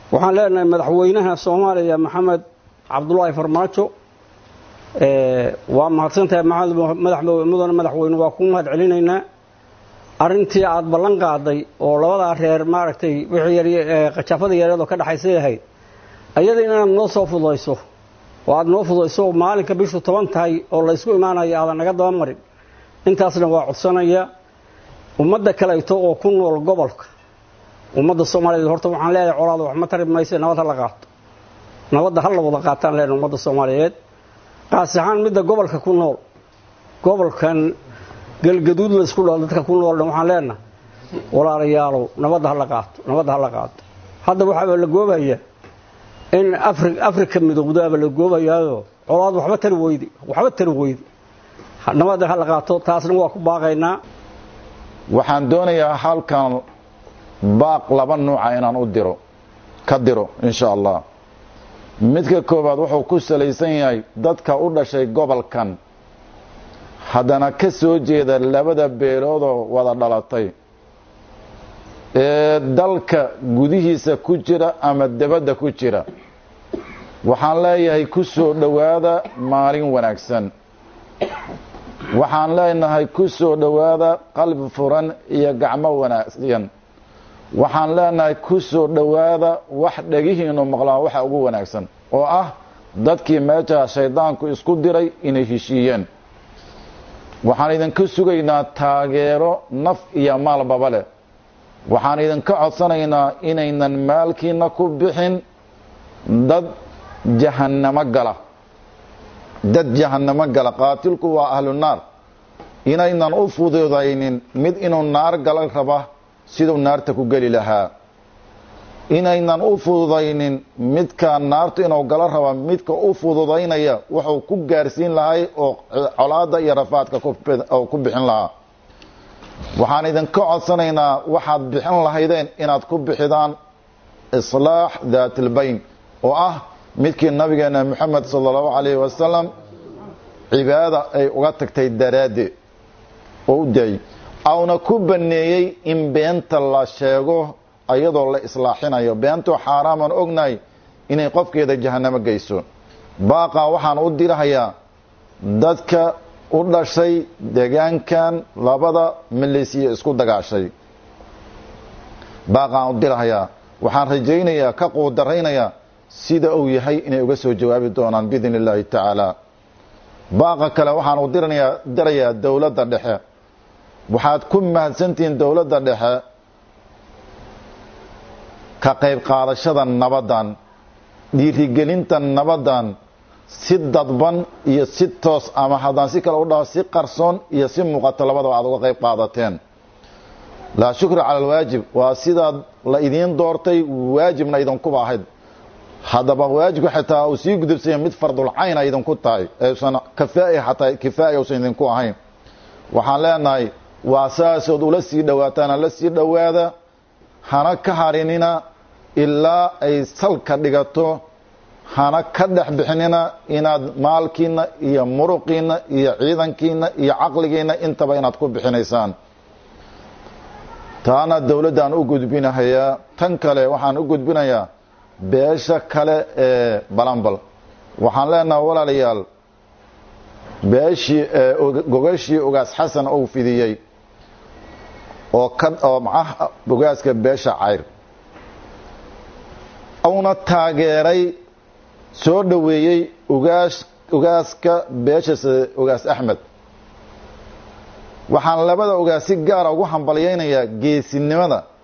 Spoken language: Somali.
waxaan leenahay madaxweynaha soomaaliya maxamed cabdulaahi farmaajo waa mahadsantahay mudane madaxweyne waa ku mahad celinaynaa arrintii aada ballan qaaday oo labadaa reer maaragtay wixii qajaafada yareedoo ka dhexaysay ahayd ayada inaad noo soo fududayso oo aada noo fududayso maalinka bishu toban tahay oo laysku imaanayo aadan naga daba marin intaasna waa codsanaya ummadda kaleeto oo ku nool gobolka ummadda soomaaliyeed horta waxaan leeyahay colaada wax ma tari mayse nabad ha la qaato nabadda ha la wada qaataan leenahay ummadda soomaaliyeed qaas ahaan midda gobolka ku nool gobolkan galgaduud laysku dhao dadka ku nool dhan waxaan leenahay walaalayaalow nabadda ha la qaato nabadda ha la qaato hadda waxaaba la goobayaa in afri afrika midowdaaba la goobayaayo colaad waxba tari weydi waxba tari weydi nabadda ha la qaato taasna waa ku baaqaynaa waxaan doonayaa halkan baaq laba nuuca inaan u diro ka diro insha allah midka koowaad wuxuu ku salaysan yahay dadka u dhashay gobolkan haddana ka soo jeeda labada beeloodoo wada dhalatay ee dalka gudihiisa ku jira ama debadda ku jira waxaan leeyahay ku soo dhowaada maalin wanaagsan waxaan leenahay ku soo dhowaada qalbi furan iyo gacmo wanaagsan waxaan leenahay ku soo dhowaada wax dhegihiinu maqlaan waxa ugu wanaagsan oo ah dadkii meeshaa shaydaanku isku diray inay heshiiyeen waxaan idinka sugaynaa taageero naf iyo maalbaba leh waxaan idinka codsanaynaa inaynan maalkiina ku bixin dad jahannamo gala dad jahannamo gala qaatilku waa ahlu naar inaynan u fududaynin mid inuu naar gala raba siduu naarta ku geli lahaa inaynan u fududaynin midka naartu inuu gala raba midka u fududaynaya wuxuu ku gaarsiin lahay oo colaada iyo rafaadka ku bixin lahaa waxaan idinka codsanaynaa waxaad bixin lahaydeen inaad ku bixidaan islaax daatilbayn oo ah midkii nabigeena moxamed sala allahu calayhi wasalam cibaada ay uga tagtay daraaddeed oo u daayey awna ku baneeyey in beenta la sheego ayadoo la islaaxinayo beentoo xaaraamaan ognahay inay qofkeeda jahannamo geyso baaqaa waxaan u dirahayaa dadka u dhashay deegaankan labada milisiya isku dagaashay baaqaan u dirahayaa waxaan rajaynayaa ka quudaraynayaa sida uu yahay inay uga soo jawaabi doonaan biidn illaahi tacaala baaqa kale waxaan u diranayaa dirayaa dowladda dhexe waxaad ku mahadsantihiin dowladda dhexe ka qayb qaadashada nabaddan dhiirigelinta nabaddan si dadban iyo si toos ama haddaan si kale u dhaho si qarsoon iyo si muuqato labadaba aad uga qayb qaadateen laa shukra cala alwaajib waa sidaad la idiin doortay waajibna idinkuba ahayd haddaba waajibka xitaa uu sii gudubsanya mid fardulcayna idinku tahay eeusan kafaa'i xataa kifaaya uusan idinku ahayn waxaan leenahay waa saasood ula sii dhowaataana la sii dhowaada hana ka harinina ilaa ay salka dhigato hana ka dhex bixinina inaad maalkiina iyo muruqiina iyo ciidankiina iyo caqligiina intaba inaad ku bixinaysaan taana dowladdaan u gudbinahayaa tan kale waxaan u gudbinayaa beesha kale ee balambal waxaan leenaha walaalayaal beeshii gogashii ugaas xasan ou fidiyey oo ka oo macah ugaaska beesha cayr uuna taageeray soo dhoweeyey ugaas ugaaska beesha ugaas axmed waxaan labada ugaas si gaara ugu hambalyaynayaa geesinimada